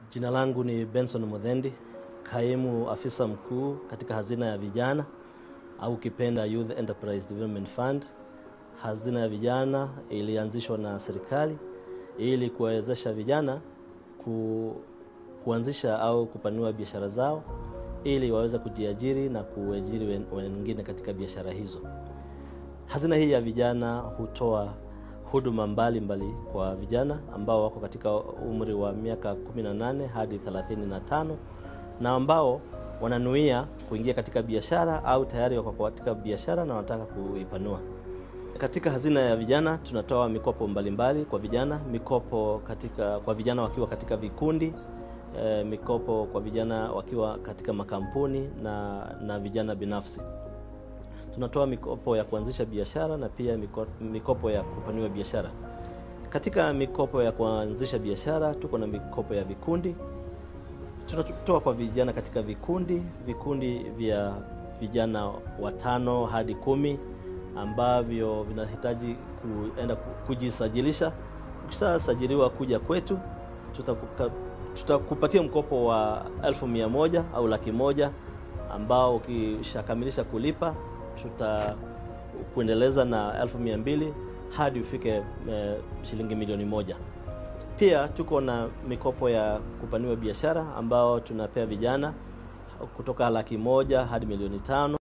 Jina langu ni Benson Mudhendi, kaimu afisa mkuu katika hazina ya vijana au ukipenda Youth Enterprise Development Fund. Hazina ya vijana ilianzishwa na serikali ili kuwawezesha vijana ku, kuanzisha au kupanua biashara zao ili waweze kujiajiri na kuajiri wengine katika biashara hizo. Hazina hii ya vijana hutoa huduma mbalimbali mbali kwa vijana ambao wako katika umri wa miaka 18 hadi 35 na ambao wananuia kuingia katika biashara au tayari wako katika biashara na wanataka kuipanua. Katika hazina ya vijana tunatoa mikopo mbalimbali mbali kwa vijana, mikopo katika kwa vijana wakiwa katika vikundi e, mikopo kwa vijana wakiwa katika makampuni na, na vijana binafsi. Tunatoa mikopo ya kuanzisha biashara na pia mikopo ya kupanua biashara. Katika mikopo ya kuanzisha biashara tuko na mikopo ya vikundi. Tunatoa kwa vijana katika vikundi, vikundi vya vijana watano hadi kumi ambavyo vinahitaji kuenda kujisajilisha. Ukishasajiliwa kuja kwetu, tutakupatia tuta mkopo wa elfu mia moja au laki moja ambao ukishakamilisha kulipa tutakuendeleza na elfu mia mbili hadi ufike e, shilingi milioni moja. Pia tuko na mikopo ya kupaniwa biashara ambao tunapea vijana kutoka laki moja hadi milioni tano.